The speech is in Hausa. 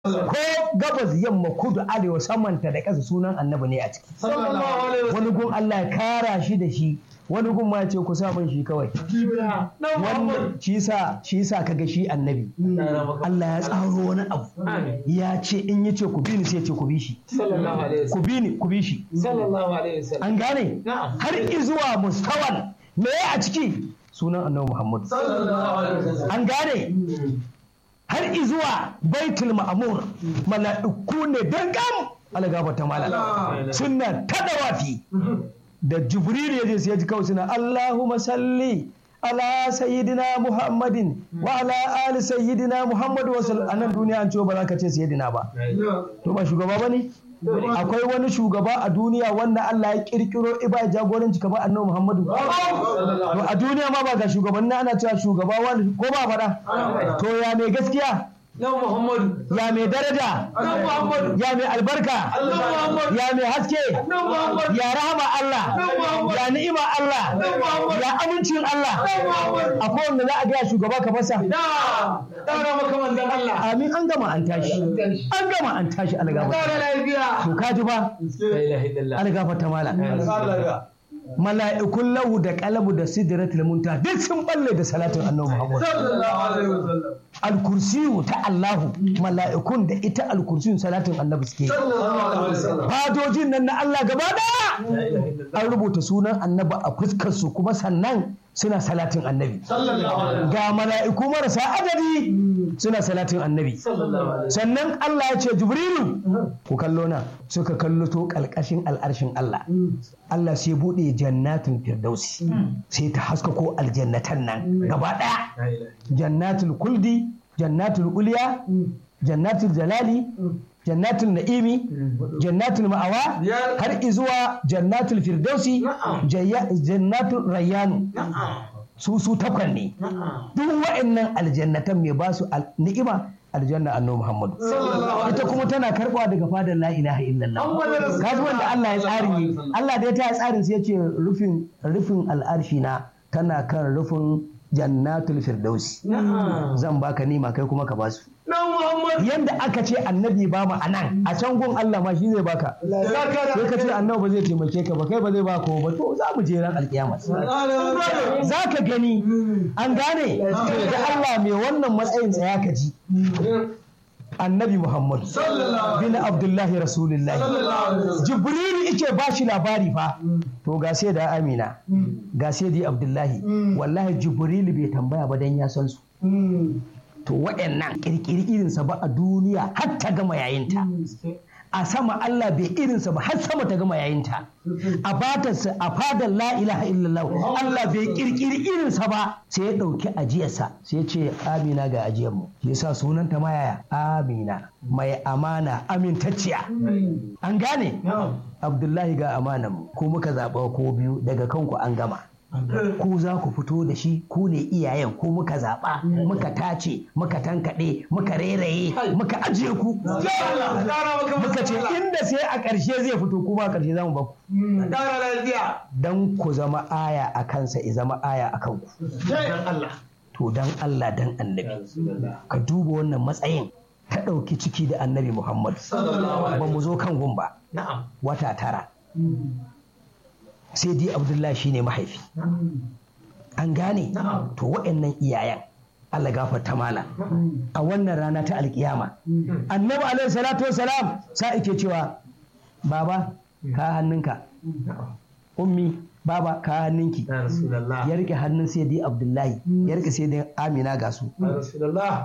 ko gabas yamma kudu arewa samanta da ƙasa sunan annabi ne a ciki sallallahu alaihi wasallam wani gun Allah ya kara shi da shi wani gun ma ya ce ku sa min shi kawai dan Muhammad wannan shi sa shi sa kaga shi annabi Allah ya tsaro wani abu Amin. ya ce in ya ce ku bi ni sai ya ce ku bi shi sallallahu alaihi ku wasallam bi ni ku bi shi sallallahu alaihi wasallam an gane Na'am. har izuwa mustawan me a ciki sunan annabi Muhammad sallallahu alaihi wasallam an gane har izuwa baitul ma'mur mala'iku ne dangam algaba ta mala suna ta dawafi da jibril ya je sai ya ji kawai suna allahumma salli ala sayyidina muhammadin wa ala ali sayyidina muhammad wa sallam anan duniya an ce ba za ka ce sayyidina ba to ba shugaba bane akwai wani shugaba a duniya wanda Allah ya kirkiro iba jagoranci kamar annabi Muhammadu to a duniya ma ba ga shugabanni ana cewa shugaba wani ko ba faɗa to ya mai gaskiya dan Muhammad ya mai daraja dan Muhammad ya mai albarka dan Muhammad ya mai haske dan Muhammad ya rahama Allah ya ni'ima Allah ya amincin Allah akwai wanda za a gaya shugaba ka fasa da daura maka manzon Allah amin an gama an tashi an gama an tashi algafa daura lafiya to kaji ba la ilaha illallah algafa ta mala mala'ikun lahu da kalabu da sidratul munta duk sun balle da salatin annabi Muhammad sallallahu alaihi wasallam alkursiyu ta Allahu mala'ikun da ita alkursiyu salatin annabi suke sallallahu alaihi wasallam fadojin nan na Allah gaba daya an rubuta sunan annabi a fuskar su kuma sannan suna salatin annabi sallallahu alaihi ga mala'iku marasa adadi suna salatin annabi sallallahu alaihi sannan Allah ya ce jibrilu ku kallo na suka kallo to kalkashin al'arshin Allah Allah sai bude jannatin firdausi sai ta haskako aljannatan nan gaba daya jannatul kuldi jannatul uliya jannatul jalali jannatul na'imi jannatul ma'awa Ya- har izuwa jannatul firdausi Na'am. jayya- jannatul rayyanu na'am su su takwan ne na'am duk wa'annan aljannatan mai ba su al- ni'ima aljanna annabi Muhammadu sallallahu alaihi ita kuma tana karbawa daga fadar la ilaha illallah Muhammadu Rasulullah. kaji wanda Allah ya tsari ne Allah da ya ta tsarin sai ya ce rufin rufin al'arshi na tana kan rufin jannatul firdausi na'am zan baka nima kai kuma ka basu dan Muhammad yanda aka ce annabi ba mu anan a can gun Allah ma shi zai baka sai ka ce annabi ba zai taimake ka ba kai ba zai baka ba to za mu je ran alkiyama za ka gani an gane to da Allah mai wannan matsayin tsaya ka ji annabi Muhammad sallallahu bin Abdullahi Rasulullahi alaihi Jibrilu ike ba shi labari fa to ga sai da Amina ga sai da Abdullahi wallahi Jibrilu bai tambaya ba dan ya san su to waɗannan kirkiri irinsa ba a duniya har ta gama yayinta a sama Allah bai irinsa ba har sama ta gama yayinta a batarsa a fadar la ilaha illallah Allah bai kirkiri irinsa ba sai ya ɗauki ajiyarsa sai ya ce amina ga ajiyar mu yasa sunanta ma yaya amina mai amana amintacciya an gane abdullahi ga amanan mu ko muka zaɓa ko biyu daga kanku an gama ku za ku fito da shi ku ne iyayen ku muka zaɓa muka tace muka tankaɗe muka reraye muka ajiye ku muka ce inda sai a ƙarshe zai fito kuma a ƙarshe za mu ba ku daura lafiya dan ku zama aya a kansa i zama aya a kanku dan Allah to dan Allah dan annabi ka duba wannan matsayin ta ɗauki ciki da annabi Muhammad sallallahu ba mu zo kan gun ba na'am wata tara sai dai Abdullahi shine mahaifi an gane Na'am. to waɗannan iyayen Allah gafarta mala a wannan rana ta alkiyama annabi alaihi salatu wassalam sa ike cewa baba ka hannunka ummi baba ka hannunki ya rasulullah ya rike hannun sai dai abdullahi ya rike sai dai amina ga su ya rasulullah